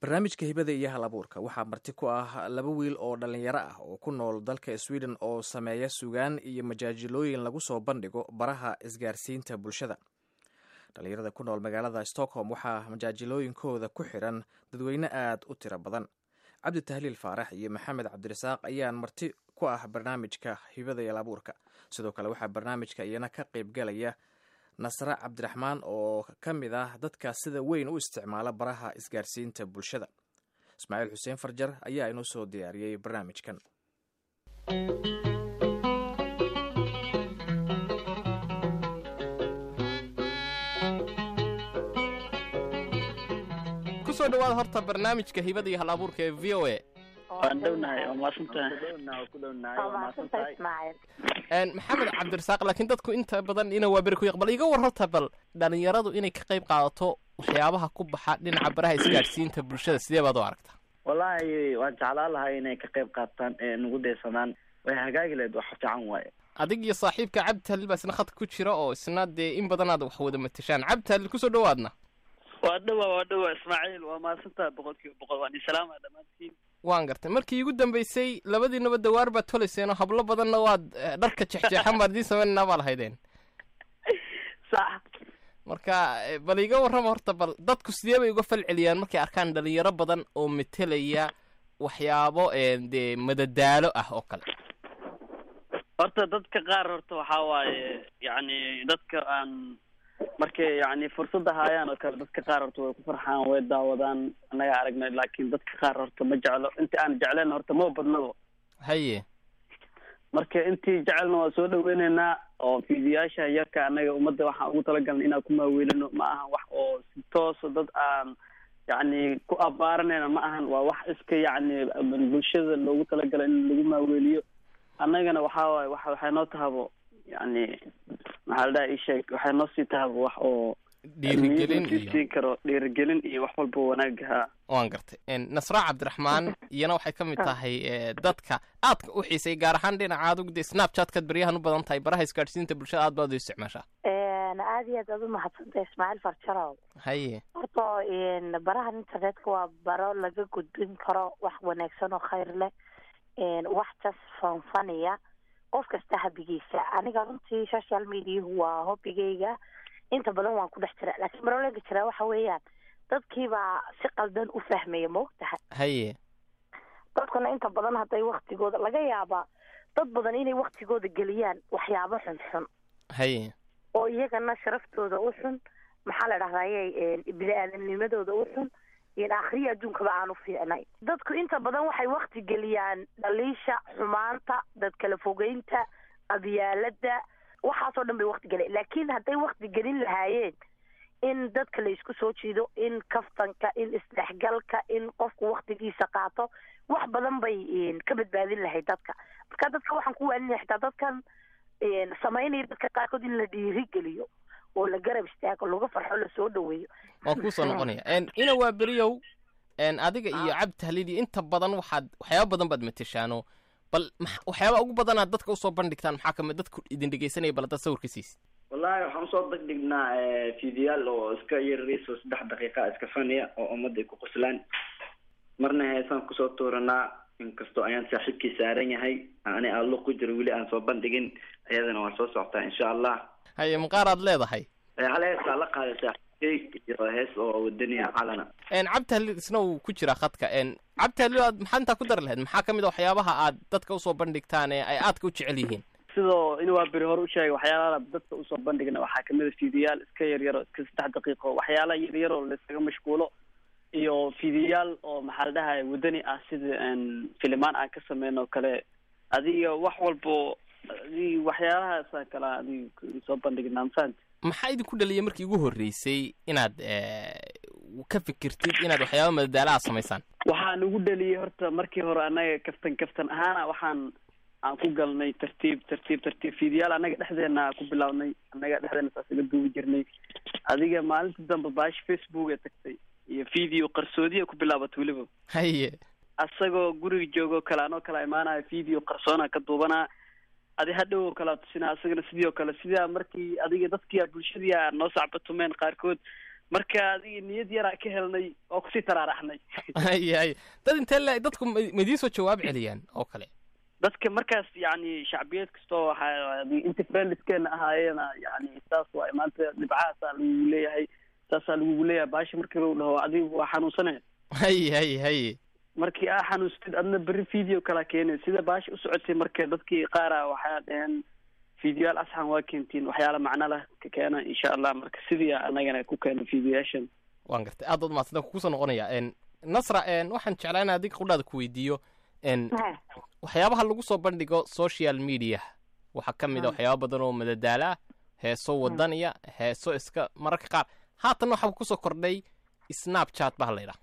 barnaamijka hibada iyo hal abuurka waxaa marti ku ah laba wiil oo dhallinyaro ah oo ku nool dalka sweden oo sameeya sugaan iyo majaajilooyin lagu soo bandhigo baraha isgaarsiinta bulshada dhallinyarada ku nool magaalada stockholm waxaa majaajilooyinkooda ku xiran dadweyne aad u tiro badan cabdi tahliil faarax iyo maxamed cabdirasaaq ayaan marti ku ah barnaamijka hibada iyo hal abuurka sidoo kale waxaa barnaamijka iyana ka qeybgalaya nasre cabdiraxmaan oo ka mid ah dadka sida weyn u isticmaala baraha isgaarsiinta bulshada ismaaciil xuseen farjar ayaa inoo soo diyaariyey barnaamijkan kusoo dhawaada horta barnaamijka hibada iyo hal abuurka ee v o a waan dhownahay waa maasantahay maxamed cabdirasaaq laakiin dadku inta badan ina waa beri ku yaq bal iga war horta bal dhalinyaradu inay ka qayb qaadato waxyaabaha ku baxa dhinaca baraha isgaadhsiinta bulshada sidee baad u aragtaa wallaahi waan jeclaan lahay inay ka qayb qaataan ee nagu daysanaan way hagaagi lahayd wax fiican waaye adig iyo saaxiibka cabdi tahlil baa isna khadka ku jira oo isna dee in badan aad wax wada matashaan cabdi tahlil kusoo dhawaadna waa dhawa waa dhawa ismaaciil waa mahadsantaha boqol kiiba boqol waan isalaama dhammaantiin waan gartay markii iigu dambeysay labadiinaba dawaar baad tolayseenoo hablo badanna waad dharka jexjeexan baad idiin sameynanaa baa lahaydeen sax marka bal iga warrama horta bal dadku sidee bay uga fal celiyaan markay arkaan dhalinyaro badan oo metelaya waxyaabo dee madadaalo ah oo kale horta dadka qaar horta waxaa waaye yacni dadka aan markay yacni fursadda haayaan oo kale dadka qaar horta way ku farxaan way daawadaan annaga aragnay laakiin dadka qaar horta ma jeclo intii aan jecleen horta ma badnabo haye marka intii jecelna waa soo dhaweyneynaa oo fiidiyaasha yarka annaga ummadda waxaan ugu talagalnay inaan ku maaweelino ma ahan wax oo si toosa dad aan yacni ku abaaranayna ma ahan waa wax iska yacni bulshada loogu talagalo in lagu maaweeliyo annagana waxaa waaye wa waxay noo tahabo yacni maxaa la dhaha isheeg waxay noo sii tahabo wax oo dhiirigelin iyo siin karo dhiirigelin iyo wax walba wanaagaha waan gartay nasra cabdiraxmaan iyana waxay ka mid tahay dadka aadka u xiisay gaar ahaan dhinaca adug dee snapchatkaad baryahan u badan tahay baraha isgaadhsiinta bulshada aad baad u isticmaashaa aad iyo aad aad u mahadsantay ismaaciil farjarow haye horta barahan internetka waa baro laga gudbin karo wax wanaagsan oo khayr leh wax jas fanfaniya qof kasta habigiisa aniga runtii social mediahu waa hobigayga inta badan waan ku dhex jira laakiin marolaga jiraa waxa weeyaan dadkiibaa si qaldan u fahmaya ma og tahay haye dadkuna inta badan hadday waktigooda laga yaabaa dad badan inay waktigooda geliyaan waxyaabo xunxun haye oo iyagana sharaftooda u xun maxaa la dhahdaye bini-aadamnimadooda u xun in akhriya adduunkaba aan u fiicnay dadku inta badan waxay wakti geliyaan dhaliisha xumaanta dad kala fogeynta qabyaalada waxaasoo dhan bay wakti gelen laakiin hadday wakti gelin lahaayeen in dadka la isku soo jiido in kaftanka in isdhexgalka in qofku waktigiisa qaato wax badan bay ka badbaadin lahayd dadka marka dadka waxaan ku waaninaya xitaa dadkan samaynaya dadka qaarkood in la dhiirigeliyo oo la garab istaago laga farxo lasoo dhaweeyo waan kuusoo noqonaya ina waa beriyow adiga iyo cabdi tahliil iyo inta badan waxaad waxyaaba badan baad mateshaano bal waxyaaba ugu badanaad dadka usoo bandhigtaan maxaa kamid dadku idin dhegeysanaya bal haddaad sawirka siisid wallaahi waxaan usoo degdhignaa fiidiyaal oo iska yarariis oo saddex daqiiqa iska faniya oo ummadda ay ku qoslaan marna heesaan kusoo tuuranaa inkastoo ayaan saaxiibkii saaran yahay ani allo ku jiro weli aan soo bandhigin iyadana waa soo socotaa insha allah haye maqaar aad leedahay hal heesaa la qaaday saaxiibkey iyo hees oo wadaniya calana cabdi tahliil isna wuu ku jiraa khadka cabdi tahliil aad maxaad intaa ku dari lahayd maxaa kamid a waxyaabaha aad dadka usoo bandhigtaan ee ay aadka u jecel yihiin sidoo in waa beri hore u sheegay waxyaalaha dadka usoo bandhigna waxaa kamid a fiidiyaal iska yaryar oo iska saddex daqiiqo waxyaala yaryar oo laiskaga mashquulo iyo fiidiyaal oo maxaa la dhahay wadani ah sida filimaan aan ka sameyn oo kale adiga wax walbo adi waxyaalahaasa kale adig soo bandhignaa mafahant maxaa idinku dhaliyay markii ugu horreysay inaad ka fikirtid inaad waxyaaba madadaalaha samaysaan waxaan ugu dhaliyay horta markii hore annaga kaftan kaftan ahaana waxaan aan ku galnay tartiib tartiib tartiib fiidiyaal annaga dhexdeena ku bilaabnay annaga dhexdeena saas iga duubi jirnay adiga maalinta dambe baashi facebook ee tagtay iyo video qarsoodiya ku bilaabat weliba haye asagoo guriga joogo kale anoo kala imaanayo video qarsoona ka duubanaa adi hadhow oo kale tusinaa asagana sidii oo kale sidaa markii adiga dadkia bulshadii a noo sacbatumeen qaarkood marka adiga niyad yaraa ka helnay oo kusii taraaraxnay haye haye dad intee le dadku ma ma idiin soo jawaab celiyaan oo kale dadka markaas yani shacbiyad kastoo waxaa inta friendskeena ahaayeena yani saas waay maanta dhibcahaasaa lagugu leeyahay saasaa lagugu leeyahay baashi markii lagu dhaho adigu waa xanuunsane haye haye haye markii aa xanuunstid adna berri video kala keenay sida baashi u socotay marka dadkii qaara waxaa dhaheen videoyaal asxan waa keentiin waxyaala macno leh ka keena insha allah marka sidii anagana ku keena videoyaashan waan gartay aad baad mahadsantaa kugu soo noqonaya n nasra n waxaan jeclaa in adiga qudhaada ku weydiiyo n waxyaabaha lagu soo bandhigo social media waxaa ka mid a waxyaaba badan oo madadaala ah heeso wadaniya heeso iska mararka qaar haatan waxaa kusoo kordhay snapchat baa la yidhaha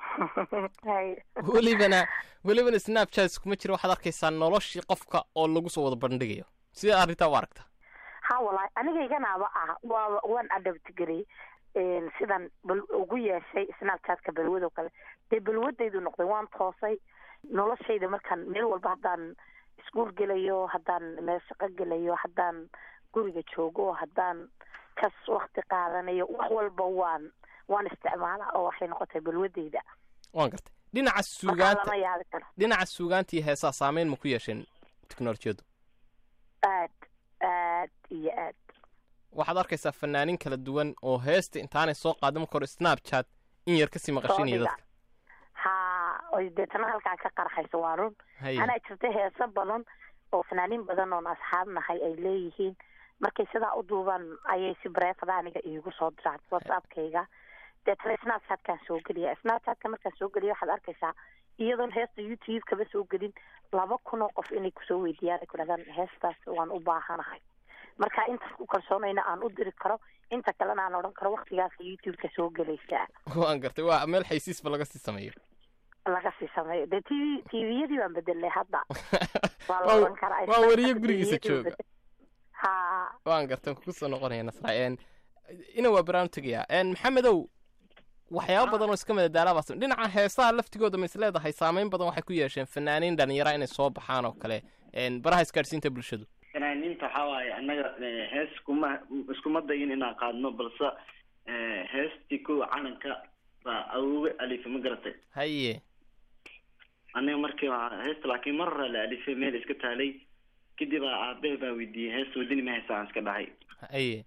Hay. welibana welibana snapchat iskuma jira waxaad arkaysaa noloshii qofka oo lagu soo wada bandhigayo sida arrintaa u aragta ha walahi anigayganaaba ah waa waan adabtgelay sidan bal ugu yeeshay snapchatka balwadoo kale dee balwadaydu noqday waan toosay noloshayda markaan meel walba haddaan iskuul gelayo haddaan meel shaqo gelayo haddaan guriga joogo haddaan kas wakti qaadanayo wax walba waan waan isticmaalaa oo waxay noqotay balwadayda waan gartay dhinaca markaa suugaanta lama yaabi karo dhinaca suugaanta iyo heesaha saameyn ma ku yeesheen teknolojiyadu aad aad iyo aad waxaad arkaysaa fanaanin kala duwan oo heesta intaanay soo qaadan marka hore snapchat in yar kasii maqashinaya Soo dhiga. dadka ha oy deetana halkaa ka qarxayso waa run haye anaa jirta heeso badan oo fanaaniin badan oon asxaab nahay ay leeyihiin markay sidaa u duubaan ayay si bareefada aniga iigu soo diraan whatsappkayga deetana snapchatkaan soo geliya snapchatka markaan soo geliya waxaad arkaysaa iyadoon heesta youtube kaba soo gelin laba kun oo qof inay kusoo weydiiyaan ay ku dhahdaan heestaas waan u baahanahay marka intaas ku kalsoonayna aan u diri karo inta kalena aan odhan karo waktigaas youtube-ka soo gelaysaa waan gartay waa meel xaysiisba laga sii sameeyo laga sii sameeyo dee t v tviyadii baan bedelnay hadda waa la Waa- oran karaa waa weriye gurigiisa TV-yadii jooga. bedel- ha waan gartan kugu soo noqonaya nasra n ina waa baraan tegaya n maxamedow waxyaaba badan oo iska madadaalaabaa sam- dhinaca heesaha laftigooda ma is leedahay saameyn badan waxay ku yeesheen fanaaniin dhalinyara inay soo baxaan oo kale n baraha isgaadhsiinta bulshadu fanaaniinta waxaa waaye annaga eh, hees kuma iskuma dayin inaan qaadno balse eh, heestii kuwa calanka baa awowe alifa ma garatay haye aniga markii waa heesta laakiin mar hore la alifay meel iska taalay kadib aa aabahe baa weydiiyey hees wadini ma heesa aan iska dhahay haye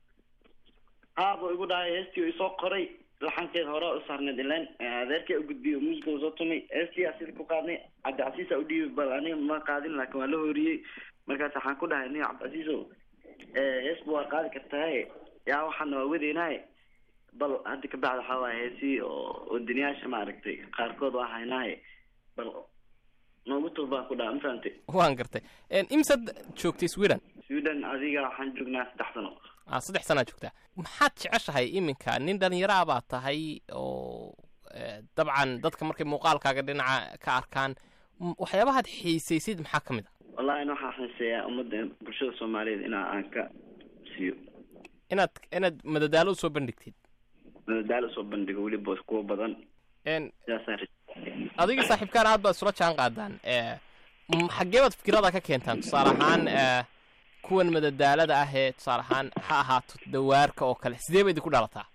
haabuu igu dhahay heestii uu isoo qoray laxankeed hore u saarneed ileen adeerkaa u gudbiyey muusica uu soo tumay heestii aa sida ku qaadnay cabdicasiisa u dhiibay bal aniga ma qaadin laakiin waa la horiyey markaas waxaan ku dhahay nin cabdicasiisow heesba waa qaadi kartaaye yaa waxaana waa wadeynaaye bal hadda kabacdi waxaa waaye heesii oo wadaniyaasha maaragtay qaarkood waa haynaaye bal noogu tub baan ku dhaha ma fahamtay waan gartay n imsad joogtay sweden sweden adiga waxaan joognaa saddex sano ah saddex sanaa joogtaa maxaad jeceshahay iminka nin dhalinyaraa baa tahay oo eh, dabcan dadka markay muuqaalkaaga dhinaca ka arkaan m- waxyaabahaad xiisaysid maxaa ka mid a wallahi in waxaa xiiseeyaa ummadda bulshada soomaaliyeed inaa aan ka siiyo inaad inaad madadaalo usoo bandhigtid madadaalo soo bandhigo weliba kuwa badan n sidaasaan ri- adiga saaxiibkaan aad baad isula jaan qaadaan eh, m- xaggee baad fikirada ka keentaan tusaale ahaan eh, kuwan madadaalada ah ee tusaale ahaan ha ahaato dawaarka oo kale sidee bay idinku dhalataa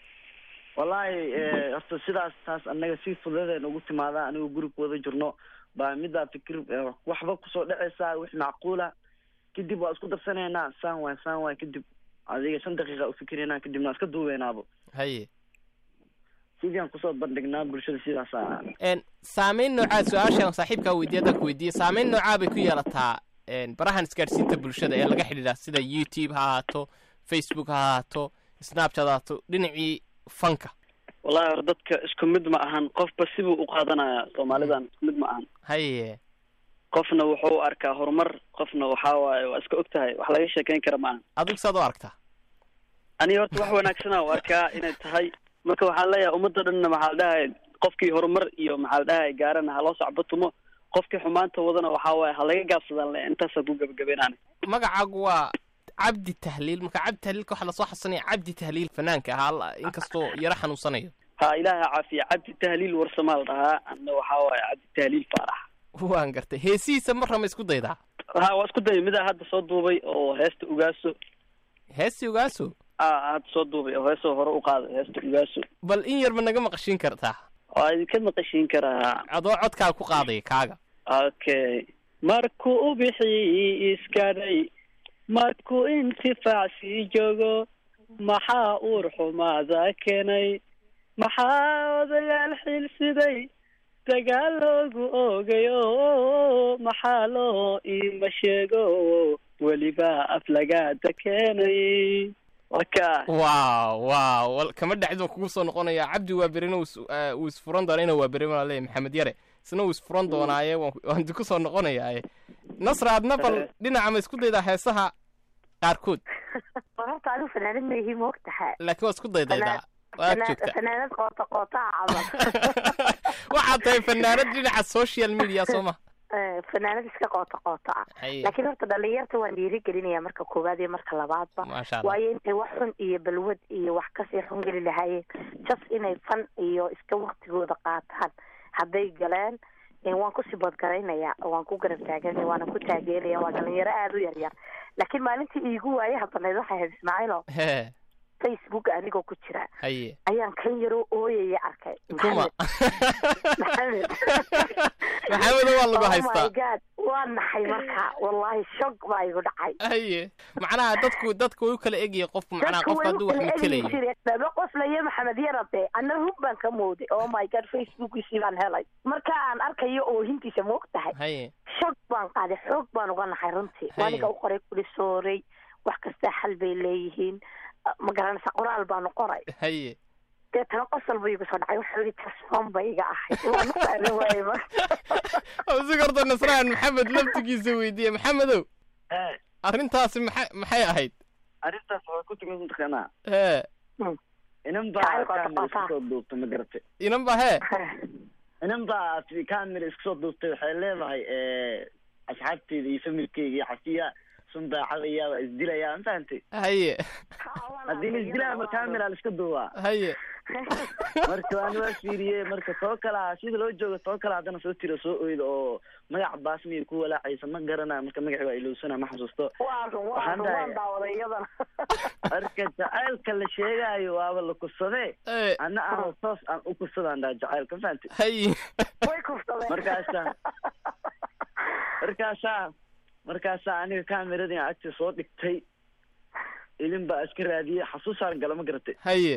wallahi eh, horta sidaas taas anaga si fudadeed ugu timaada anigoo guriga wada jirno baa midaa fikir eh, waxba kusoo dhacaysaa wix macquula kadib waa isku darsanaynaa saan waay saan waay kadib adiga shan daqiiqa ufikiraynaa kadibna waa iska duubeynaabo haye sidii aan kusoo bandhignaa bulshada sidaasa n saameyn noocaa su-aashaan saaxiibkaa weydiiya haddaan ku weydiiyey saameyn noocaa bay ku yeelataa n barahan isgaadhsiinta bulshada ee laga xidhiidha sida youtube ha ahaato facebook ha ahaato snapchat ha ahaato dhinacii fanka wallahi hor dadka isku mid ma ahan qofba sibuu u qaadanaya soomaalidan isku mid ma ahan haye qofna wuxuu u arkaa horumar qofna waxaa waaye waa iska og tahay wax laga sheekeyn kara ma ahan adigu saad u aragtaa aniga horta wax wanaagsana u arkaa inay tahay marka waxaan leeyahay ummadda dhanna maxaa la dhahay qofkii horumar iyo maxaa la dhahay gaarana ha loo socbatumo qofkii xumaanta wadana waxaa waaye ha laga gaabsadaan le intaasa ku gebagabeynaan magacaagu waa cabdi tahliil marka cabdi tahliilka waxaa lasoo xasanaya cabdi tahliil fanaanka ahaa la- inkastoo yaro xanuunsanayo ha ilaaha caafiya cabdi tahliil warsamaa la dhahaa anna waxaa waaye cabdi tahliil faarax waan gartay heesihiisa marra ma isku daydaa ha waa isku dayay midaa hadda soo duubay oo heesta ugaaso heesi ogaaso aad soo duubay oo heesoo hore u qaaday heesta ugaaso bal in yarba naga maqashiin kartaa waa idinka maqashiin karaa adoo codkaa ku qaadaya kaaga okay markuu ubixii iskadhay markuu intifaac sii joogo maxaa uur xumaada keenay maxaa odayaal xilsiday dagaal loogu oogayo maxaa loo iima sheego weliba aflagaada keenay waka waaw waaw wal- kama dhacid baan kugu soo noqonayaa cabdi waa berina wuu is- eh, wuu isfuran doonaa ina waa beri baan leeyahay maxamed yare isna wuu isfuran doonaaye waan ku- waan ku soo noqonayaaye nasra adna bal dhinaca ma isku daydaa heesaha qaarkood horta adigu fanaanad ma ihi moog tahay laakiin waa isku daydaydaa waad joogtaa fanaanad qoota qootaa camal waxaad tahay fanaanad dhinaca social media soo ma Eh, fanaanad iska qoota qoota ah haye laakiin horta dhalinyarta waan dhiirigelinaya marka koowaad iyo marka labaadba maasha allah waayo intay wax xun iyo balwad iyo wax kasii xun geli lahaayeen just inay fan iyo iska waktigooda qaataan hadday galeen eh, waan kusii badgaraynaya waan ku garab taaganaya waana ku taageeraya waa dhalinyaro aada u yaryar laakiin maalintii iigu waayaha banayd waxay ahayd ismaaciilo hee facebook anigoo ku jira haye ayaan kan yaroo ooyaya arkay kuma maxamed maxamedo waa lagu oh my haystaa god waa naxay marka wallahi shog baa igu dhacay haye macnaha dadku dadku way u kala egyahay qofku macnaha dadku qofka way hadduu u wax kala matelayo egi jireen daba qoslaya maxamed yarabe ana rug baan ka mooday oh my god facebookiisii baan helay marka aan arkayo oohintiisa moog tahay haye shog baan qaaday xoog baan uga naxay runtii Haye. aniga u qoray kuli sooray wax kastaa xal bay leeyihiin ma garanaysa qoraal baanu qoray haye deetana qosol buu igu soo dhacay waxau yihi tasfon bay iga ahayd waa naqaani waaye marka si horta nasraan maxamed laftigiisa weydiiye maxamedow arrintaasi maxay maxay ahayd arrintaas waa ku timid mataqaanaa hee inan Jacayl baa qoto kamera qoto. isku soo duubtay ma garatay inan ba hee inan baa kamera isku soo duubtay waxay leedahay asxaabteyda iyo familkeyga iyo xasiya sun daacadaya waa isdilayaa ma fahantay haye haddii la isdilaya ma kamera la iska duubaa haye marka waan waa fiiriyey marka too kalaa sida loo joogo too kale haddana soo tiro soo oydo oo magac baasmiya ku walaacaysa ma garana marka magaci waa ilowsana ma xasuusto waa run waa Waxaan run dhahay- waan daawaday iyadana marka jacaylka la sheegaayo waaba la kursadee ee ana aan toos aan u kursadaan dhaa jacaylka ma fahantay haye way kufsadeen Markaasa- markaasaa markaasaa aniga kameradii aan agta soo dhigtay ilin baa iska raadiyey xasuusaan gala ma garatay haye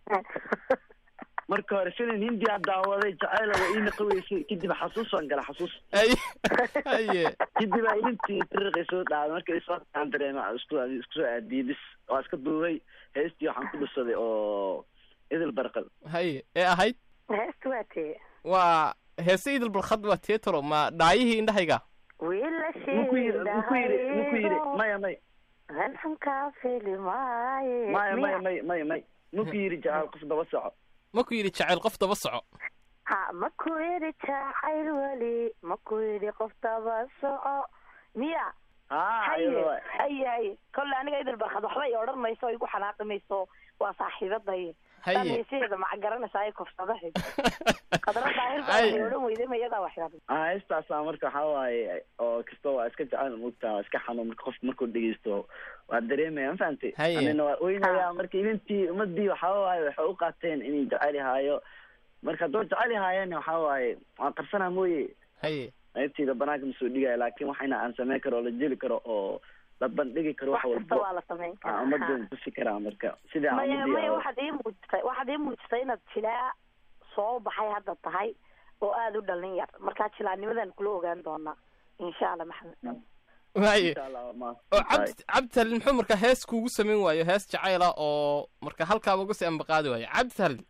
marka hore filim hindiyaa daawaday jacayl waa ii naqaweysay kadib xasuusaan gala xasuus haye haye kadib aa ilintii tiriqay soo dhaaday marka isoo aan dareema isku isku soo aadiyey bis waa iska duubay heestii waxaan ku dhusaday oo idil barqal haye ee ahayd heesta waa tee waa heese idil balkhad waa teetaro ma dhaayihii indhahayga wiil la muku yiri muku yiri muku yiri maya may halxunkaa fili maaye maya maya may may may muku yiri jacaal qof daba soco ma ku yidhi jacayl qof daba soco ha maku yidhi jacayl weli maku yidhi qof daba soco miya haa haye iyada waay haye haye kolle aniga idil barkad waxba i odhan mayso o igu xanaaqi mayso waa saaxiibaday haye damiisiheeda maca garanaysaa ay kofsadahay qadra daahir baa Haye. waxay odhan weyday mayadaa wax yidhahda aa heestaasaa marka waxaa waaye oo kasta waa iska jecel mogtaa waa iska xanuun marka qofka markuu dhegeysto waa dareemaya ma fahantay Haye. anina waa oynaya marka ilintii ummadii waxaa waaye waxay u qaateen inay jecel yahaayo marka haddoo jecel yahaayeen waxaa waaye waan qarsanaa mooye haye qaybteyda banaanka ma soo dhigaya laakin waxayna aan sameyn karo oo la jeli karo oo la bandhigi karo wax wax kasta walbo waa la samayn aa karaa ummadda tusi karaa marka sidaa maya ummadii maya oo- waxaad ii muujisay waxaad ii muujisay inaad jilaa soo baxay hadda tahay oo aada u dhalin yar markaa jilaanimadan kula ogaan doonaa insha allah maxamed haye insha allah ma oo cabdi cabdi talin muxuu marka hees kuugu samayn waayo hees jacayla oo marka halkaaba uga sii ambaqaadi waayo cabdi talin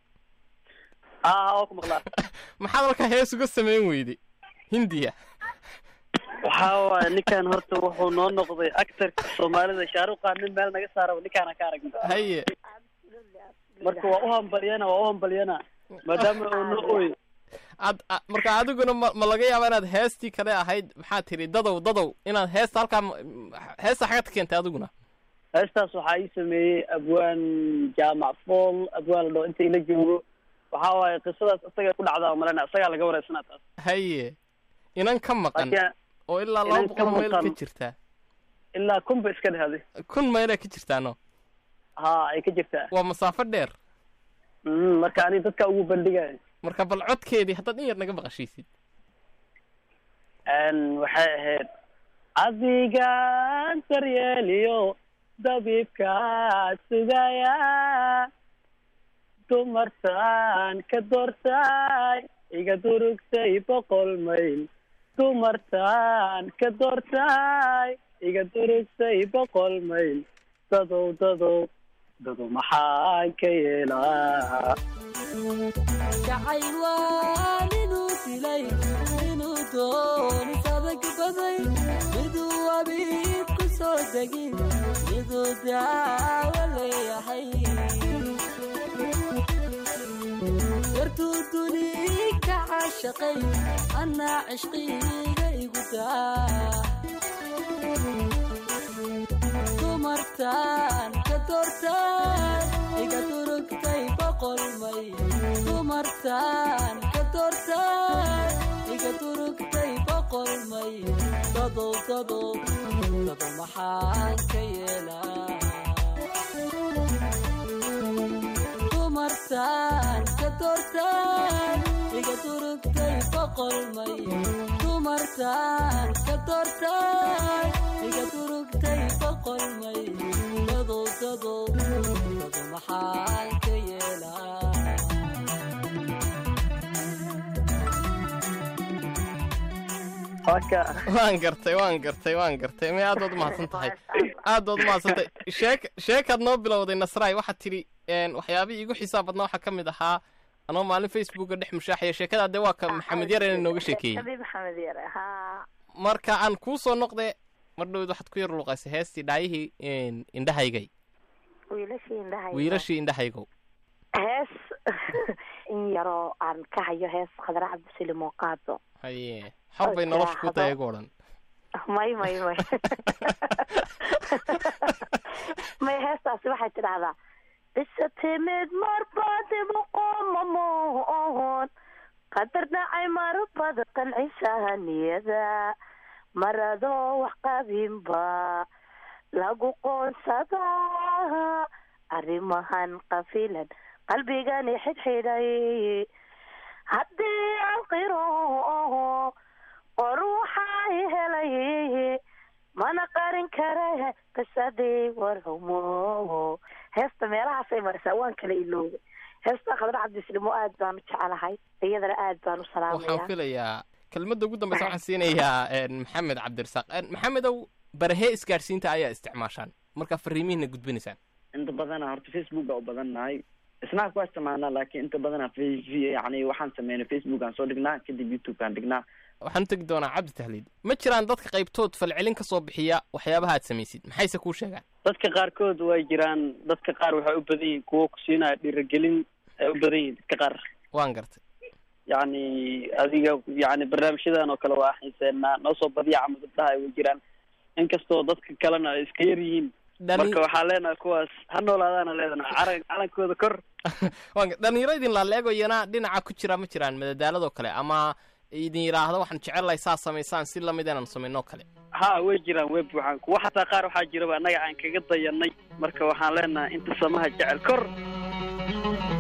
aa waa ku maqlaa maxaad halkaa hees uga samayn weyday hindiya waxaa waaye ninkan horta wuxuu noo noqday actorka soomaalida shaaruqaan nin meel naga saara ninkaana ka aragna haye marka waa u hambalyana waa u hambalyana maadaama uu noo ooy ad a- marka adiguna ma ma laga yaaba inaad heestii kale ahayd maxaa tidhi dadow dadow inaad heesta halkaa ma- heesta xagad ka keentay adiguna heestaas waxaa ii sameeyey abwaan jaamac fool abwaan la dhaho inta ila joogo waxaa waaye qisadaas isaga ku dhacdaa malena isagaa laga wareysanaa taas haye inan ka maqan laakiin oo ilaa inan laba ka boqol mayl ka maqan. jirtaa ilaa kun ba iska dhahday kun mayla ka jirtaano ha ay ka jirtaa waa masaafo dheer Mm, marka ani dadka ugu bandhigayo marka bal codkeedii haddaad in yar naga maqashiisid Een, waxay ahayd adigaan daryeeliyo dabiibkaa sugaya dumartaan ka doortay iga durugtay boqol mayl dumartaan ka doortay iga durugtay boqol mayl dadow dadow dadow maxaan ka yeelaa jacayl waa ninuu dilay inuu doonis adag baday miduu abiib ku soo degin miduu daawo leeyahay yartuu duni ka caashaqay annaa cishqiga igu daa dumartaan ka doortaan iga durugtay boqol may dumartaan ka doortaan iga durugtay boqol may dadow dadow dadow maxaan ka yeelaa dumartaan ka doortaan iga durugtay boqol may dumartaan ka doortaan iga durugtay boqol may dadow dadow dadow maxaan ka yeelaa Marka, waan gartay waan gartay waan gartay may aad baad umahadsan tahay aad baad umahadsan tahay sheek sheekaad noo bilowday nasraay waxaad tidhi een, waxyaabihii igu xisaab badnaa waxaa ka mid ahaa anoo maalin facebooka dhex mushaaxaya sheekadaa dee waa ka maxamed yar inay nooga sheekeeyey Habiib maxamed yare haa marka aan kuu soo noqde mar dhowed waxaad ku yar luuqaysay heestii dhaayihii een, indhahaygay wiilashii indhaha wiilashii indhahaygow hees in yaroo aan ka hayo hees khadra cabdisaliim oo qaado haye xor bay nolosha ku tahay iyago dhan may may may may heestaasi waxay tidhahdaa bisa timid marbadi boqomamoon qadar dhacay marbada qancisaha niyada maradoo wax qabinba lagu qoonsadaa arrimahan qafilan qalbigani xidhxidhay haddii aan qiro qor waxay helay mana qarin kare qisadii warhumo heesta meelahaasay marisaa waan kala iloobay heesta khadra cabdislimo aad baan u jecelahay iyadana aad baan u waxaan salaamaya filayaa kelmadda ugu dambeysa waxaan siinayaa een, maxamed cabdirasaaq Een, maxamedow barahee isgaadhsiinta ayaa isticmaashaan markaa fariimihiina gudbinaysaan inta badana horta facebook baa u badan nahay snap waa isticmaalnaa laakiin inta badana f yani waxaan sameynay facebook aan soo dhignaa kadib youtube aan dhignaa waxaan u tegi doonaa cabdi tahliid ma jiraan dadka qaybtood falcelin ka soo bixiya waxyaabaha aad samaysid maxayse kuu sheegaan dadka qaarkood way jiraan dadka qaar waxay u badan yihiin kuwo ku siinaya dhiirigelin ay u badan yihiin dadka qaar waan gartay yacni adiga yacni barnaamijyadan oo kale waa xiiseenaa noo soo badiya camal gabdhaha ay way jiraan inkastoo dadka kalena ay iska yar yihiin Dhali- marka waxaa leenahay kuwaas ha noolaadaana leedahay calan calankooda kor waan gar- dhalinyaro idin laaleegoyana dhinaca ku jira ma jiraan madadaaladoo kale ama idin yidhaahdo waxaan jecelahay saa samaysaan si lamid inaan samaynoo kale ha way jiraan way buuxaan kuwa xataa qaar waxaa jiraba annaga aan kaga dayanay marka waxaan leenahay inta samaha jecel kor